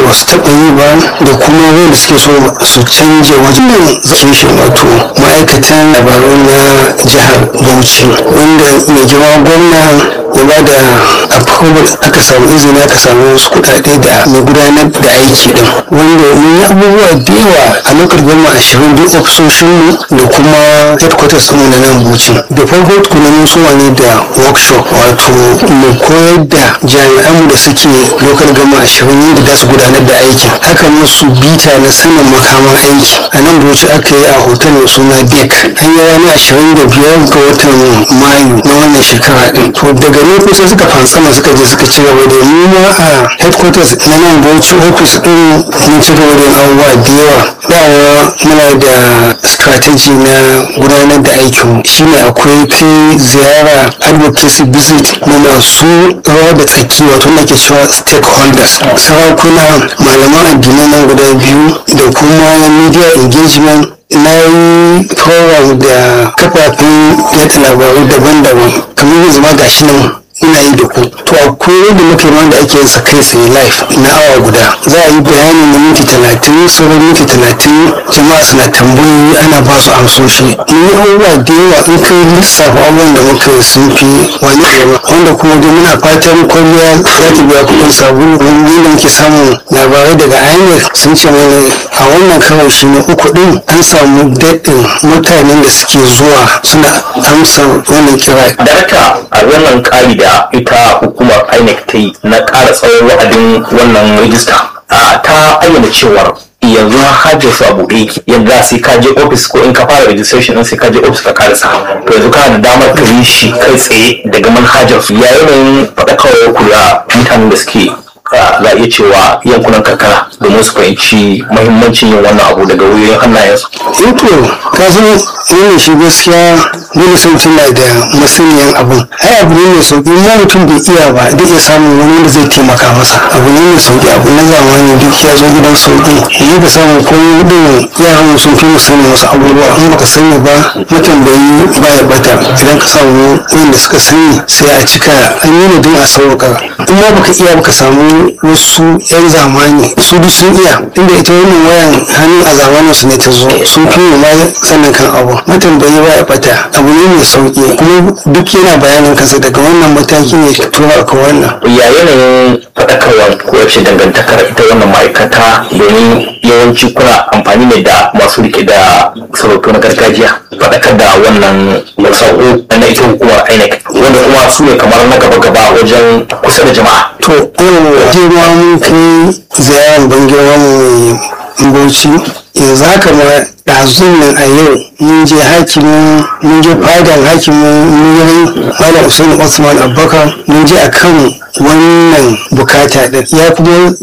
ba su taɓa yi ba da kuma wanda suke so su canje wajen zashin wato ma'aikatan labaru na jihar bauchi wanda mai girma gwamna ya ba da approval aka samu izini aka samu wasu kuɗaɗe da mai gudanar da aiki din wanda mun yi abubuwa da yawa a lokacin goma ashirin duk ofisoshinmu da kuma headquarters mu na nan bauchi da farko tukuna mun so ne da workshop wato mu koyar da jami'anmu da suke local gama ashirin yadda za su gudanar da aikin aka musu bita na sanin makaman aiki a nan bauchi aka yi a hotel mai suna dek an yi ranar ashirin da biyar ga watan mayu na wannan shekara din to daga nan kusa suka fansama suka je suka ci gaba da mu ma a headquarters na nan bauchi office din mun ci gaba da abubuwa da yawa dawa muna da strategy na gudanar da aikin shine akwai kai ziyara advocacy visit na masu rawa da tsaki wato na ke cewa stakeholders sarakuna malaman addinai nan guda biyu da kuma media engagement na yi program da kafafen yada labaru daban-daban kamar yanzu ma gashi nan ina yi da ku to akwai yadda muke ma da ake sa kai tsaye live na awa guda za a yi bayani na minti talatin sauran minti talatin jama'a suna tambayoyi ana ba su amsoshi mun yi abubuwa da yawa in kai lissafa abubuwan da muka yi sun fi wani yawa wanda kuma dai muna fatan kwalliya za ta biya kuɗin sabulu wani da muke samun labarai daga inec sun ce mana a wannan kawai shi ne uku ɗin an samu daɗin mutanen da suke zuwa suna amsa wannan kira. Daraka a wannan ƙari da ita hukumar INEC ta yi na ƙara tsawon wa'adin wannan rijista ta ayyana cewar yanzu hajji su a buɗe yake yadda sai ka je ofis ko in ka fara registration din sai ka je ofis ka karasa to yanzu kana da damar ka yi shi kai tsaye daga manhajar su ya yanayin faɗakarwar ku da mutanen da suke za a iya cewa yankunan karkara domin su fahimci mahimmancin yin wannan abu daga wuyoyin hannayensu. Ito, ka san wannan shi gaskiya dole sun tuna da masaniyan abun. Ai abu ne mai sauki ma mutum bai iya ba zai iya samun wani wanda zai taimaka masa. Abu ne mai sauki abu na zamani duk ya zo gidan sauki. Yi ka samu komai din yaran sun fi mu sani wasu abubuwa in baka sani ba matambayi ba ya bata idan ka samu wanda suka sani sai a cika an yi ne don a sauka. In ma baka iya baka samu wasu 'yan zamani su duk sun iya inda ita wannan wayan hannu a zamanin su ne ta zo sun fi ma sannan kan abu matambayi ba ya bata abu ne mai sauki kuma duk yana bayanin kansa daga wannan mataki ne ka tura ka wannan ya yanayin faɗakarwar ko yaushe dangantakar ita wannan ma'aikata domin yawanci kuna amfani ne da masu rike da sarautu na gargajiya faɗakar da wannan sako na ita hukumar INEC wanda kuma su ne kamar na gaba-gaba wajen kusa da jama'a to yau girma mun kai ziyarar ban girma mu bauchi yanzu haka ma ɗazun nan a yau mun je hakimin mun je fadan hakimin mun malam usain osman abubakar mun je akan wannan bukata din ya kuma